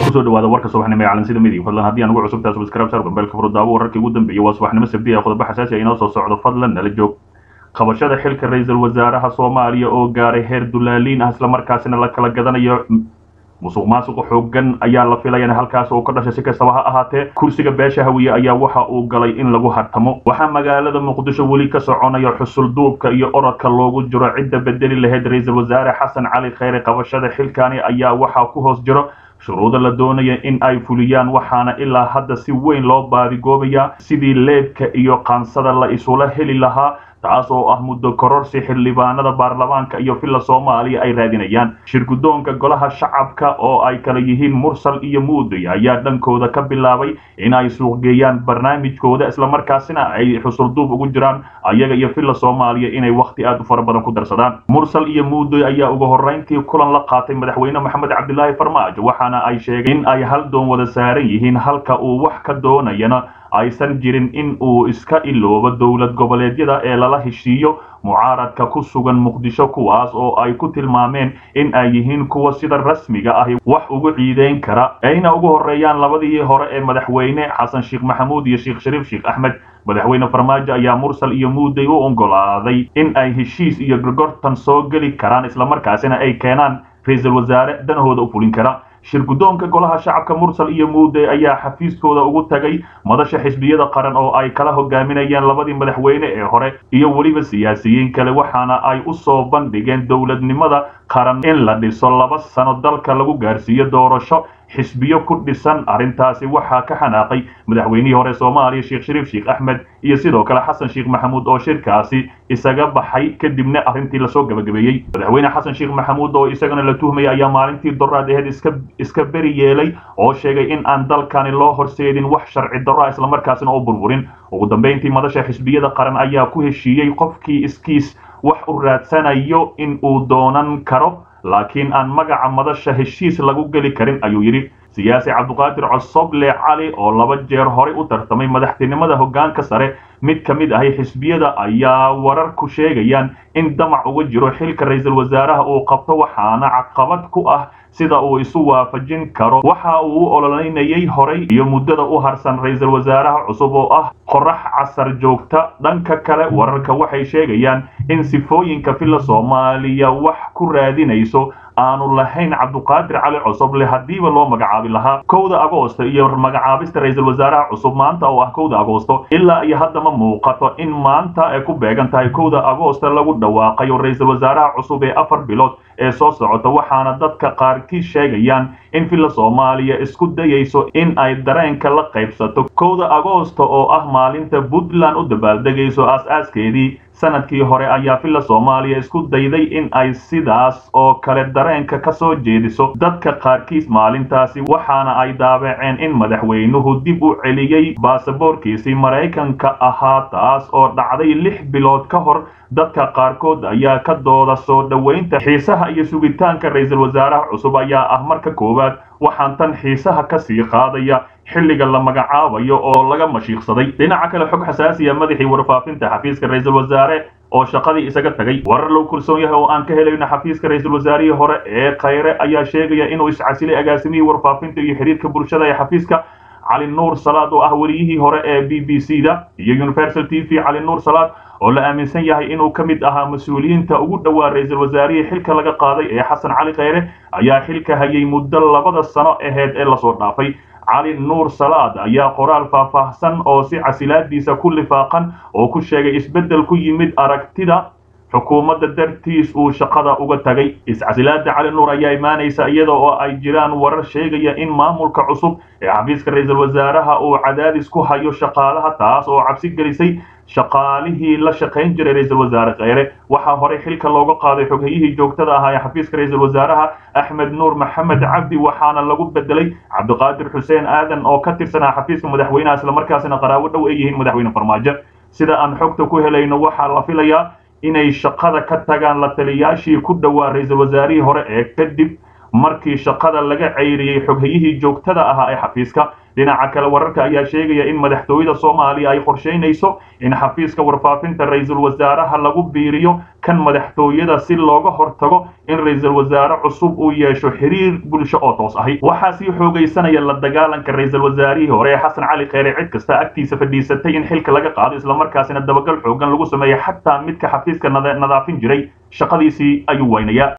kusoo dhawaada warka subaxnimo ee calansida midig fadlan haddii aan ugu cusubtahay subscribe sar gambeelka furudaawo wararkii ugu dambeeyay waa subaxnimo sabdi ee qodobo xasaasi ah inoo soo socdo fadlan nala joog qabashada xilka ra-iisul wasaaraha soomaaliya oo gaaray heer dulaaliin ah islamarkaasina la kala gadanayo musuq maasuqa xoogan ayaa la filaya in halkaas uu ka dhashay si kastaba ha ahaatee kursiga beesha hawiye ayaa waxa uu galay in lagu hartamo waxaa magaalada muqdisho weli ka soconaya xusul duubka iyo orodka loogu jiro cidda bedeli lahayd ra-iisul wasaare xasan cali kheyre qabashada xilkani ayaa waxaa ku hoos jiro shuruuda la doonaya in ay fuliyaan waxaana ilaa hadda si weyn loo baadigoobayaa sidii leebka iyo qaansada la isula heli lahaa taas oo ah muddo kororsi xildhibaanada baarlamaanka iyo villa soomaaliya ay raadinayaan shirguddoonka golaha shacabka oo ay kala yihiin mursal iyo muuday ayaa dhankooda ka bilaabay in ay suuqgeeyaan barnaamijkooda islamarkaasina ay xusulduub ugu jiraan ayaga iyo villa soomaaliya inay wakhti aad u fara badan ku darsadaan mursal iyo muuday ayaa ugu horrayntii kulan la qaatay madaxweyne maxamed cabdilaahi farmaajo waxaana ay sheegeen in ay hal doon wada saaran yihiin halka uu wax ka doonayana aysan jirin in uu iska iloobo dowlad goboleedyada ee lala heshiiyo mucaaradka ku sugan muqdisho kuwaas oo ay ku tilmaameen in ay yihiin kuwa sida rasmiga ahi wax ugu ciideyn kara ayna ugu horreeyaan labadii hore ee madaxweyne xasan sheekh maxamuud iyo sheekh shariif sheekh axmed madaxweyne farmaajo ayaa mursal iyo muuday u oggolaaday in ay heshiis iyo gorgortan soo geli karaan islamarkaasina ay keenaan ra-iisul wasaare danahooda u fulin kara shirguddoonka golaha shacabka mursal iyo muuday ayaa xafiiskooda ugu tagay madasha xisbiyada qaran oo ay kala hogaaminayeen labadii madaxweyne ee hore iyo weliba siyaasiyiin kale waxaana ay u soo bandhigeen dowladnimada qaran in la dhiso laba sano dalka lagu gaarsiiyo doorasho xisbiyo ku dhisan arrintaasi waxaa ka xanaaqay madaxweynihii hore soomaaliya sheekh shariif sheekh axmed iyo sidoo kale xasan sheekh maxamuud oo shirkaasi isaga baxay kadibna arrintii lasoo gabagabeeyey madaxweyne xasan sheekh maxamuud oo isagana la tuhmaya ayaa maalintii doraad aheyd iska iska beri yeelay oo sheegay in aan dalkani loo horseedin wax sharci darro ah islamarkaasina oo burburin ugu dambayntii madasha xisbiyada qaran ayaa ku heshiiyey qofkii iskiis wax u raadsanayo in uu doonan karo laakiin aan magaca madasha heshiis lagu geli karin ayuu yidhi siyaasi cabduqaadir cosoble cali oo laba jeer horey u tartamay madaxtinimada hoggaanka sare mid ka mid ahi xisbiyada ayaa wararku sheegayaan in damac uga jiro xilka ra-iisul wasaaraha uu qabto waxaana caqabad ku ah sida uu isu waafajin karo waxa uu u ololeynayay horay iyo muddada u harsan ra-iisul wasaaraha cusub oo ah qorax casar joogta dhanka kale wararka waxay sheegayaan in sifooyinka villa soomaaliya wax ku raadinayso aanu lahayn cabduqaadir cali cosoble haddiiba loo magacaabi lahaa kowda agoosto iyo magacaabista ra-iisul wasaaraha cusub maanta oo ah kowda agoosto ilaa iyo hadda ma muuqato in maanta ay ku beegan tahay kowda agoosto lagu dhawaaqayo ra-iisul wasaaraha cusub ee afar bilood ee soo socota waxaana dadka qaarkii sheegayaan in villa soomaaliya isku dayayso in ay dareenka la qaybsato kowda agoosto oo ah maalinta puntland u dabaaldegayso aas-aaskeedii sanadkii hore ayaa villa soomaaliya isku dayday in ay sidaas oo kale dareenka ka soo jeediso dadka qaarkiis maalintaasi waxaana ay daabaceen in madaxweynuhu dib u celiyey baasaboorkiisii maraykanka ahaa taas oo dhacday lix bilood ka hor dadka qaarkood ayaa ka dooda soo dhoweynta xiisaha iyo sugitaanka ra-iisul wasaaraha cusub ayaa ah marka koowaad waxaan tan xiisaha ka sii qaadaya xilliga la magacaabayo oo laga mashiiqsaday dhinaca kale xog xasaasiya madaxii warfaafinta xafiiska ra-iisul wasaare oo shaqadii isaga tagay warar loo kalsoon yahay oo aan ka helayno xafiiska ra-iisul wasaarihii hore ee khayre ayaa sheegaya inuu iscasilay agaasimihii warfaafinta iyo xiriirka bulshada ee xafiiska cali nuur salaad oo ah wariyihii hore ee b b c da iyo universal t v cali nuur salaad oo la aaminsan yahay inuu ka mid ahaa mas-uuliyiinta ugu dhowaa ra-iisul wasaarihii xilka laga qaaday ee xasan cali kheyre ayaa xilka hayay muddo labada sano aheyd ee lasoo dhaafay cali nuur salaad ayaa qoraal faahfaahsan oo si casilaadiisa ku lifaaqan oo ku sheegay isbeddel ku yimid aragtida xukuumadda dartiis uu shaqada uga tagay iscasilaada cali nuur ayaa imaanaysa iyada oo ay jiraan warar sheegaya in maamulka cusub ee xafiiska ra-iisul wasaaraha uu cadaadis ku hayo shaqaalaha taas oo cabsi gelisay shaqaalihii la shaqayn jiray ra-iisul wasaare kheyre waxaa horey xilka looga qaaday xoghayihii joogtada ahaa ee xafiiska ra-iisul wasaaraha axmed nuur maxamed cabdi waxaana lagu bedelay cabdiqaadir xuseen aadan oo ka tirsanaa xafiiska madaxweynaha islamarkaasina qaraabo dhow ay yihiin madaxweyne farmaajo sida aan xogta ku helayno waxaa la filayaa inay shaqada ka tagaan la taliyaashii ku dhowaa ra-iisul wasaarihii hore ee kadib markii shaqada laga ceyriyey xoghayihii joogtada ahaa ee xafiiska dhinaca kale wararka ayaa sheegaya in madaxtooyada soomaaliya ay qorshaynayso in xafiiska warfaafinta ra-iisul wasaaraha lagu biiriyo kan madaxtooyada si looga hortago in ra-iisul wasaare cusub uu yeesho xiriir bulsho oo toos ahi waxaa sii xoogaysanaya la dagaalanka ra-iisul wasaarihii hore ee xasan cali kheyre cid kasta agtiisa fadhiisatay in xilka laga qaado islamarkaasina dabagal xoogan lagu sameeya xataa midka xafiiska nadaafin jiray shaqadiisii ayuu weynayaa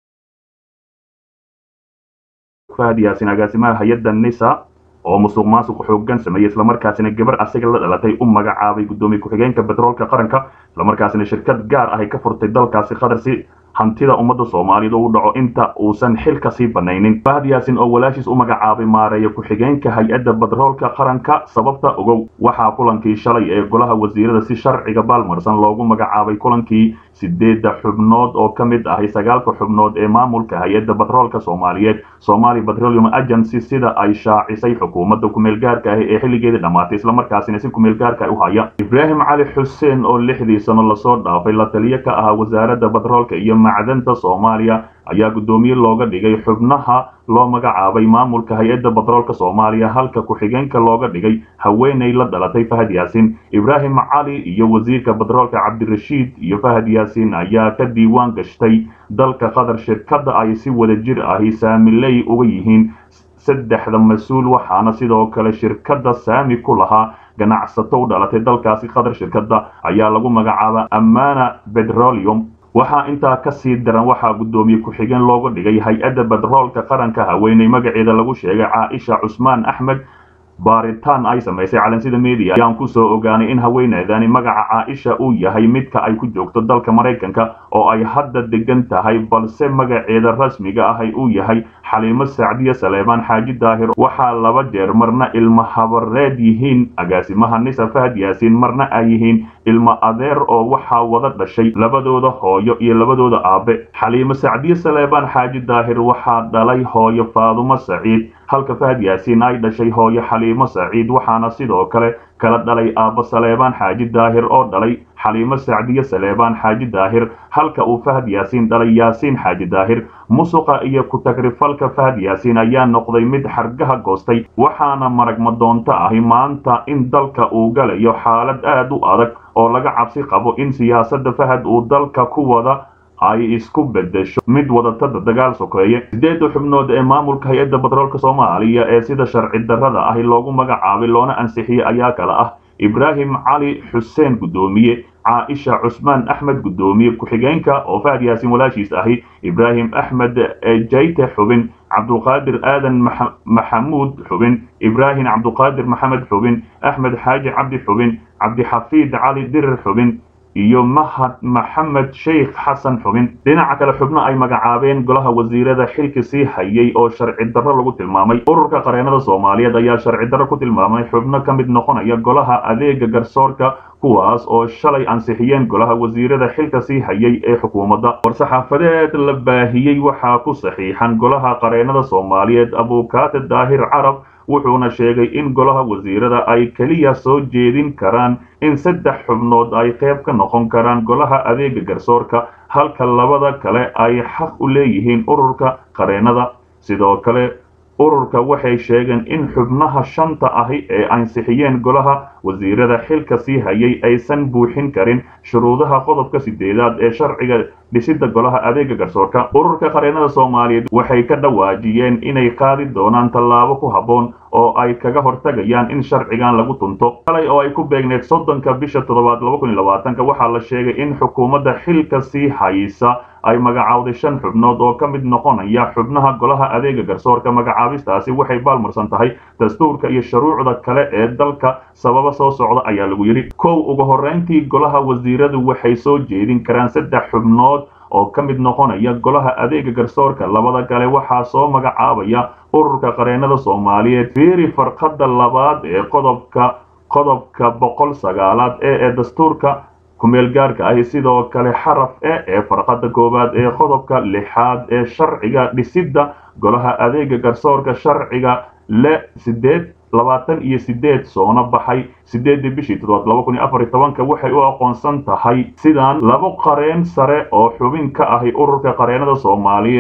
fahad yaasin agaasimaha hay-adda nisa oo musuq maasuq xoogan sameeyey islamarkaasina gabar asaga la dhalatay u magacaabay guddoomiye ku-xigeenka betroolka qaranka islamarkaasina shirkad gaar ah ay ka furtay dalkaasi qatar si hantida ummadda soomaaliyeed u dhaco inta uusan xilka sii banaynin fahad yaasin oo walaashiis u magacaabay maareeya ku-xigeenka hay-adda batroolka qaranka sababta ogow waxaa kulankii shalay ee golaha wasiirada si sharciga baalmarsan loogu magacaabay kulankii sideedda xubnood oo ka mid ahay sagaalka xubnood ee maamulka hay-adda batroolka soomaaliyeed somali petroleum agency sida ay shaacisay xukuumadda kumeelgaarka ahi ee xilligeedii dhammaatay islamarkaasina si kumeelgaarka u haya ibraahim cali xuseen oo lixdii sano lasoo dhaafay la taliyo ka ahaa wasaaradda batroolka iyo macdanta soomaaliya ayaa guddoomiye looga dhigay xubnaha loo magacaabay maamulka hay-adda batroolka soomaaliya halka ku-xigeenka looga dhigay haweeney la dhalatay fahad yaasin ibraahim cali iyo wasiirka batroolka cabdirashiid iyo fahad yaasin ayaa ka diiwaan gashtay dalka qatar shirkadda ay si wada jir ahi saamiley uga yihiin saddexda mas-uul waxaana sidoo kale shirkadda saami ku lahaa ganacsato u dhalatay dalkaasi qatar shirkadda ayaa lagu magacaaba amana petroleum waxaa intaa ka sii daran waxaa guddoomiye ku-xigeen looga dhigay hay-adda batroolka qaranka haweeney magaceeda lagu sheegay caaisha cusmaan axmed baaritaan ay samaysay calansida media ayaan kusoo ogaanay in haweeneydani magaca caaisha uu yahay midka ay ku joogto dalka maraykanka oo ay hadda degan tahay balse magaceeda rasmiga ahay uu yahay xaliimo sacdiya saleebaan xaaji daahir waxaa laba jeer marna ilmo habareed yihiin agaasimaha nisa fahad yaasiin marna ay yihiin ilmo adeer oo waxaa wada dhashay labadooda hooyo iyo labadooda aabe xaliimo sacdiye saleebaan xaaji daahir waxaa dhalay hooyo faadumo saciid halka fahad yaasiin ay dhashay hooyo xaliimo saciid waxaana sidoo kale kala dhalay aabbo saleebaan xaaji daahir oo dhalay xaliimo sacdiye saleebaan xaaji daahir halka uu fahad yaasiin dhalay yaasiin xaaji daahir musuqa iyo ku-tagrifalka fahad yaasiin ayaa noqday mid xargaha goostay waxaana marag madoonto ahi maanta in dalka uu galayo xaalad aad u adag oo laga cabsi qabo in siyaasadda fahad uu dalka ku wada ay isku bedesho mid wadatada dagaal sokeeye sideedda xubnood ee maamulka hay-adda batroolka soomaaliya ee sida sharci darrada ahi loogu magacaabay loona ansixiyey ayaa kala ah ibraahim cali xuseen guddoomiye caaisha cusmaan axmed guddoomiye ku-xigeenka oo fahad yaasin walaashiis ahi ibraahim axmed jayte xubin cabdulqaadir aadan maxamuud xubin ibraahim cabduqaadir maxamed xubin axmed xaaji cabdi xubin cabdixafiid cali dirir xubin iyo mahad maxamed sheikh xasan xubin dhinaca kale xubno ay magacaabeen golaha wasiirada xilka sii hayay oo sharci darro lagu tilmaamay ururka qareenada soomaaliyeed ayaa sharci darro ku tilmaamay xubno ka mid noqonaya golaha adeega garsoorka kuwaas oo shalay ansixiyeen golaha wasiirada xilka sii hayay ee xukuumadda war-saxaafadeed la baahiyey waxaa ku saxiixan golaha qareenada soomaaliyeed abukaate daahir carab wuxuuna sheegay in golaha wasiirada ay keliya soo jeedin karaan in saddex xubnood ay qayb ka noqon karaan golaha adeega garsoorka halka labada kale ay xaq u leeyihiin ururka qareenada sidoo kale ururka waxay sheegeen in xubnaha shanta ahi ee ansixiyeen golaha wasiirada xilka sii hayay aysan buuxin karin shuruudaha qodobka sideedaad ee sharciga dhisidda golaha adeega garsoorka ururka qareenada soomaaliyeed waxay ka dhawaajiyeen inay qaadi doonaan tallaabo ku habboon oo ay kaga hortagayaan in sharcigan lagu tunto kalay oo ay ku beegneed soddonka bisha toddobaad waxaa la sheegay in xukuumadda xilka sii haysa ay magacaawday shan xubnood oo ka mid noqonaya xubnaha golaha adeega garsoorka magacaabistaasi waxay baalmarsan tahay dastuurka iyo shuruucda kale ee dalka sababa soo socda ayaa lagu yidhi kow ugu horreyntii golaha wasiiradu waxay soo jeedin karaan saddex xubnood oo ka mid noqonaya golaha adeega garsoorka labada kale waxaa soo magacaabaya ururka qareenada soomaaliyeed fiiri farqada labaad ee qodobka qodobka boqol sagaalaad ee ee dastuurka kumeel gaarka ahi sidoo kale xaraf e ee farqada koowaad ee qodobka lixaad ee sharciga dhisidda golaha adeega garsoorka sharciga le sideed labaatan iyo sideed soona baxay sideedii bishii toddobaad laba kun iyo afar iyo tobanka waxay u aqoonsan tahay sidaan labo qareen sare oo xubin ka ahi ururka qareenada soomaaliyeed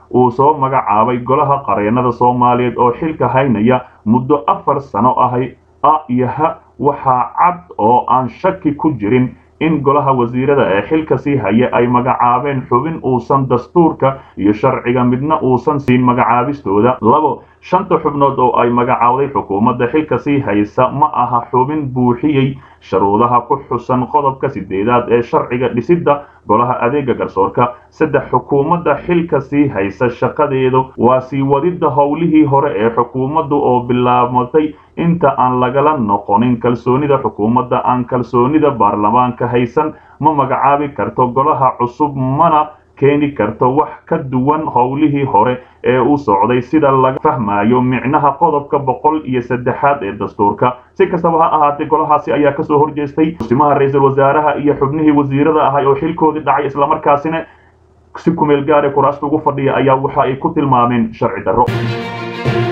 uu soo magacaabay golaha qareennada soomaaliyeed oo xilka haynaya muddo afar sano ahay a iyo ha waxaa cad oo aan shaki ku jirin in golaha wasiirada ee xilka sii haya ay magacaabeen xubin uusan dastuurka iyo sharciga midna uusan siin magacaabistooda labo shanta xubnood oo ay magacaawday xukuumadda xilka sii haysa ma aha xubin buuxiyey sharuudaha ku xusan qodobka sideedaad ee sharciga dhisidda golaha adeega garsoorka saddex xukuumadda xilka sii haysa shaqadeedu waa sii wadidda howlihii hore ee xukuumaddu oo bilaabmatay inta aan lagala noqonin kalsoonida xukuumadda aan kalsoonida baarlamaanka haysan ma magacaabi karto golaha cusub mana keeni karto wax ka duwan howlihii hore ee u socday sida laga fahmayo micnaha qodobka boqol iyo saddexaad ee dastuurka si kastaba ha ahaatee golahaasi ayaa kasoo horjeestay musimaha ra-iisul wasaaraha iyo xubnihii wasiirada ahay oo xilkoodii dhacay islamarkaasina si kumeel gaare kuraasta ugu fadhiya ayaa waxa ay ku tilmaameen sharci darro